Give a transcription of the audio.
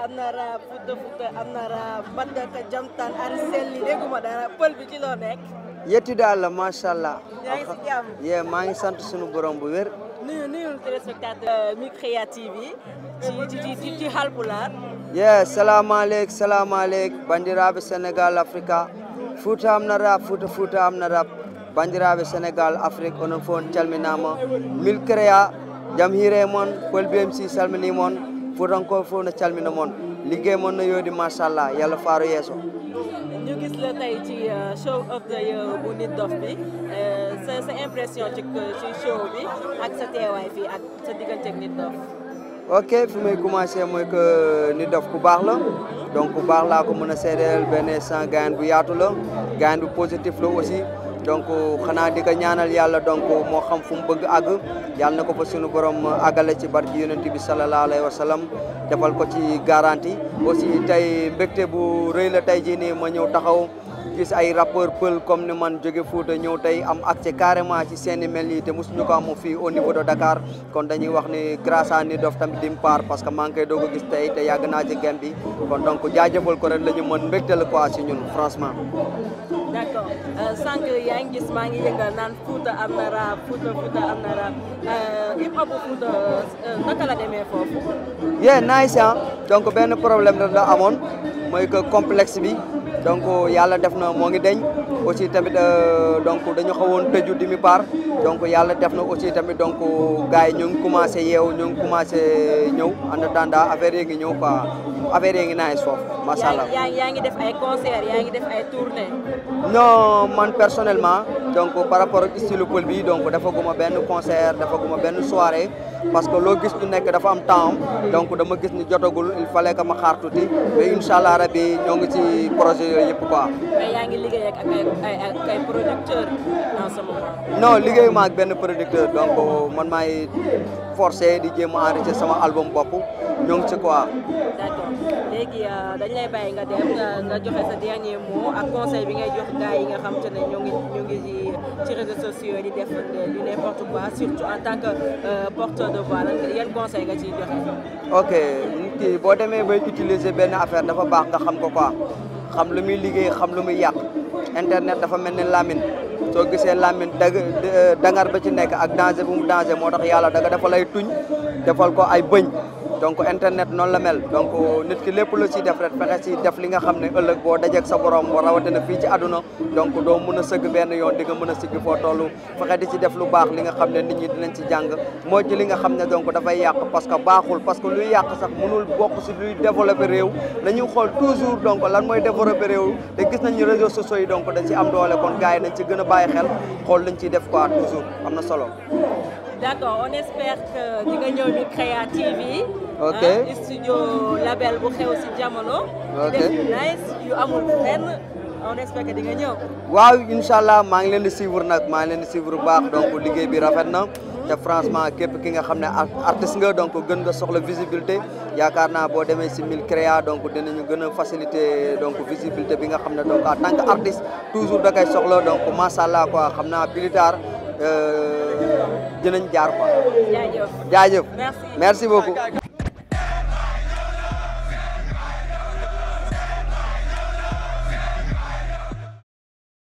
am na rap Fouta Fouta am na rap Bandaka Jamtaan Ari Selli dégguma dara pël bi ci loo nekk yetti daal la macha allah. yaa ngi si jàmm yee maa ngi sant sunu borom bu wér. nuyu nuyu téléspectateur Micria TV ci ci ci ci Halpulaar yee salaamaaleykum salaamaaleykum bandiraɓe sénégal africa fouta am na rap fouta fouta am na rap bandiraɓe sénégal afrique onon fof on calminama mil créa jaam hiire moon pol bmc salmini moon fuutankoɓe fof no calmina moon liggey moon no yoodi machallah yallah faaro yeeso ñu gis la tey ci show of the year bu Nit Doff bi sa sa impression ci ci show bi ak sa teewaay fii ak sa diggante ak Nit Doff ok fi may commencé mooy que Nit Doff ku baax la donc ku baax laa ko mën a seedeel benn sans gayan bu yaatu la gayan bu positif la aussi donc xanaa di ko ñaanal yàlla donc moo xam fu mu bëgg àgg yàlla na ko fa sunu borom àggale ci barki yonent bi sallallahu alayhi wa sallam defal ko ci garantie aussi tey mbégte bu rëy la tey jii nii ma ñëw taxaw gis ay rappeur pël comme ni man jóge Fuuta ñëw tey am accès carrément ci seeni mel yi te mosuñu ko am fii au niveau de Dakar kon dañuy wax ni grâce à Nit Doff tamit dim part parce que maa ngi koy doog a gis tey te yàgg naa ci game bi kon donc jaajëfal ko rek la ñu mën mbégte la quoi si ñun franchement d' accord sànq yaa ngi gis maa ngi yëngal naan Fouta am na rap Fouta Fouta am na rap hip hop Fouta naka la demee foofu. yee nice ah donc benn problème rek la amoon mooy que complexe bi donc yàlla def na moo ngi deñ aussi tamit donc dañu xawoon tëju demi part donc yàlla def na aussi tamit donc gars yi ñu ngi commencé yeewu ñu ngi commencé ñëw en attendant affaire yi ngi ñëw quoi affaire yi ngi nice foofu macha allah. yaa ngi yaa ngi def ay concert yaa ngi def ay tournée. non man personnellement donc par rapport ak style pël bi donc dafa guma benn concert dafa guma benn soirée parce que loo gis ñu nekk dafa am temps donc dama gis ni jotagul il fallait que ma xaar tuuti mais incha allah rabi ñoo ngi ci projet yooyu yëpp quoi. mais yaa ngi liggéey ak ay ay ay producteurs en ce moment. non liggéeyuma ak benn producteur donc man maay forcé di jéem a enregistrer sama album bopp ñoo ngi ci quoi. d' accord léegi dañ lay bàyyi nga dem nga joxe sa dernier mot ak conseil bi ngay jox gars yi nga xam te ne ñoo ngi ñoo ngi ci ci réseaux sociaux yi di def du n'importe quoi surtout en tant que porteur de voix lan yan conseil nga ciy joxe. ok nit ki boo demee bay utiliser benn affaire dafa baax nga xam ko quoi xam lu muy liggéey xam lu muy yàq internet dafa mel ni lamine soo gisee lamine dag dangar ba ci nekk ak danger bu mu danger moo tax yàlla daga dafa lay tuñ defal ko ay bëñ donc internet noonu la mel donc nit ki lépp la ciy def rek fexe ci def li nga xam ne ëllëg boo dajeeg sa borom rawatina fii ci àdduna donc doo mën a sëgg benn yoon di nga mën a sigg foo toll fexe di ci def lu baax li nga xam ne nit ñi dinañ ci jàng moo ci li nga xam ne donc dafay yàq parce que baaxul parce que luy yàq sax mënul bokk si luy développé réew nañu xool toujours donc lan mooy développé réew te gis nañu réseaux sociaux yi donc dañ ci am doole kon gars yi nañ ci gën a bàyyi xel xool lañ ciy def quoi toujours am na solo d' accord on espère que di nga ñëw Micria TV. ok studio label bu xew si jamono. ok di def yu nice yu amul fenn on espère que di nga ñëw. waaw incha allah maa ngi leen di suivre nag maa ngi leen di suivre bu baax donc liggéey bi rafet na te franchement képp ki nga xam ne artiste nga donc gën nga soxla visibilité yaakaar naa boo demee si Micria donc dinañu gën a faciliter donc visibilité bi nga xam ne donc en tant que artiste toujours da koy soxla donc macha allah quoi xam naa plus tard dinañ jaar quoi. jaajëf jaajëf merci merci beaucoup.